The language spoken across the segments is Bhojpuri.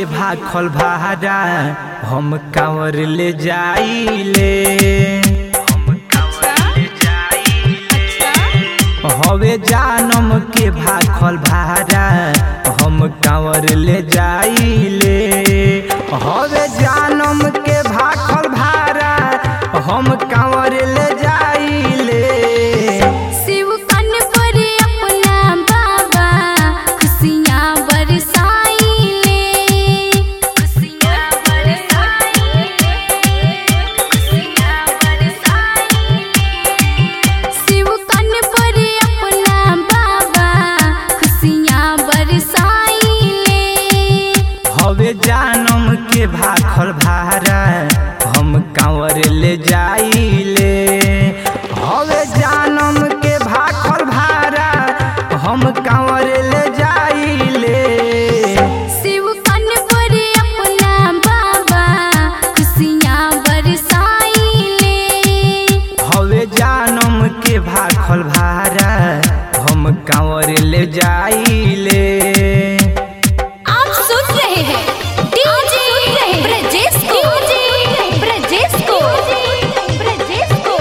के भाखल भारा हम कांवर ले जाइले हम कांवर ले जाइले हवे जानम के भाखल भारा हम कांवर ले जाइले हवे जानम के भाखल भारा हम कांवर ले जाइले शिव कन पर अपना बाबा खुशियाँ बरसाइले खुशियाँ बरसाइले खुशियाँ बरसाइले शिव कन पर अपना बाबा खुशियाँ बरसाइले हवे जानम के भाखल भारा हम कांवर ले जाइले हवे जानम के भाखल भारा हम कांवर ले जाइले शिव कन पर अपना बाबा खुशियाँ बरसाइले हवे जानम के भाखल भारा हम कांवर ले जाइले आप सुन रहे हैं डीजे ब्रजेश को ब्रजेश को ब्रजेश को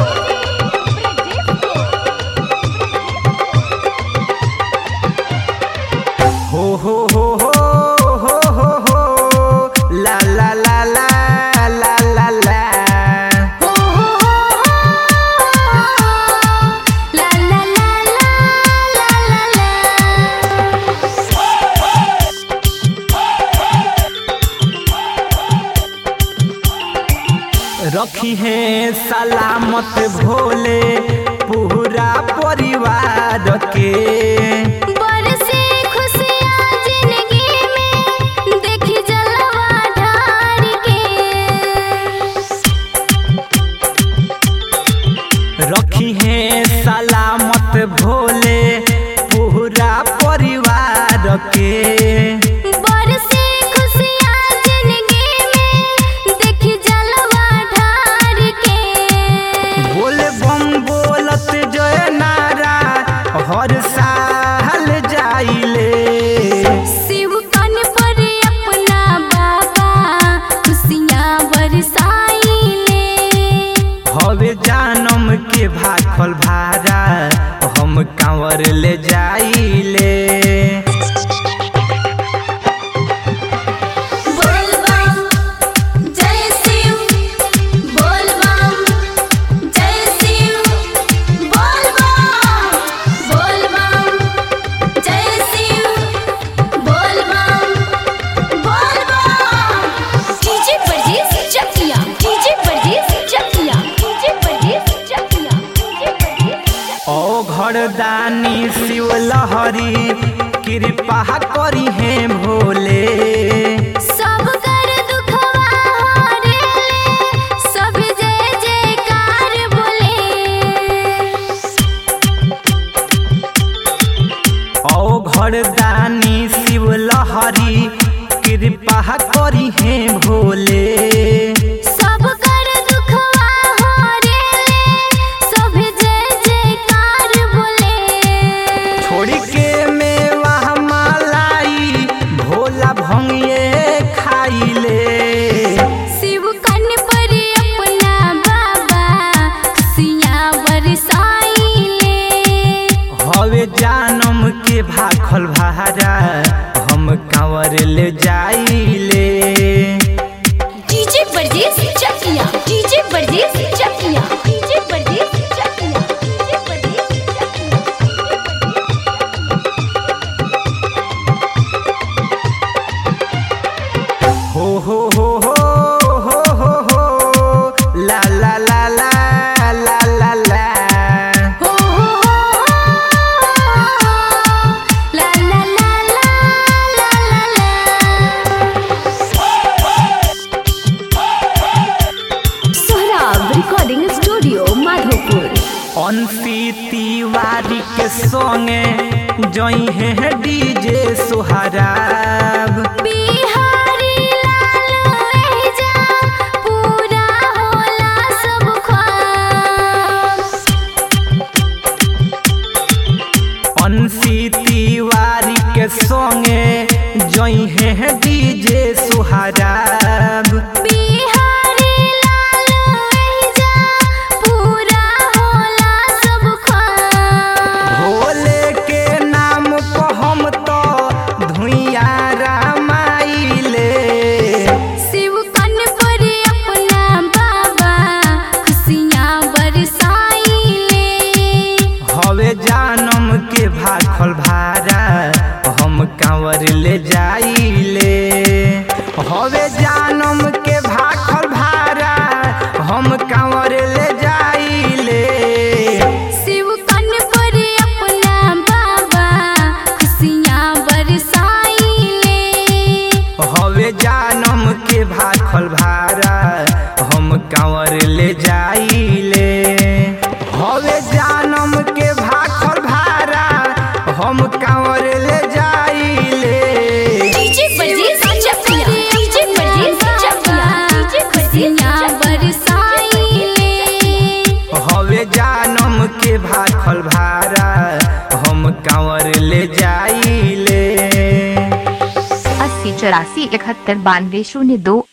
हो हो हो हो हो हो हो ला ला ला ला ला ला ला हो हो हो ला ला ला ला ला ला रखी है सलामत भोले पूरा परिवार के बरसे खुशियाँ जिंदगी में देखी जलवा ढार के रखी है सलामत भोले पूरा परिवार के बरसे खुशियाँ जिंदगी में देखी जलवा ढार के बोले बम बोलत जय नारा हर साल जाइले शिव कन पर अपना बाबा खुशियाँ बरसाइले हवे जानम के भाखल भारा हम कांवर ले जाइले बोल बम जय शिव बोल बम जय शिव बोल बम बोल बम जय शिव बोल बम बोल बम डीजे परदेस चकिया डीजे परदेस चकिया डीजे परदेस चकिया डीजे परदेस ओ घरदानी शिव लहरी कृपा करी है भोले सब कर दुखवा हरेले सब जय जयकार बोले ओ घरदानी शिव लहरी कृपा करी है भोले सब कर दुखवा हरेले सब जय जयकार बोले छोड़ी के मेवा मलाई भोला भंगिए खाइले शिव कन पर अपना बाबा खुशियाँ बरसाइले हवे जानम के भाखल भारा हम कांवर ले जाइले डीजे परदेस चकिया डीजे परदेस चकिया डीजे परदेस चकिया डीजे परदेस चकिया हो हो हो हो हो हो हो ला ला ला ला ला ला ला हो हो हो ला ला ला ला ला ला सोहराब रिकॉर्डिंग स्टूडियो माधोपुर अंशी तिवारी के संगे जई है डीजे सोहराब बिहारी लाल एजा पूरा होला सब ख्वाब अंशी तिवारी के संगे जई है डीजे सो हवे जानम के भाखल भारा हम कांवर ले जाइले अस्सी चौरासी इकहत्तर बानवे शून्य दो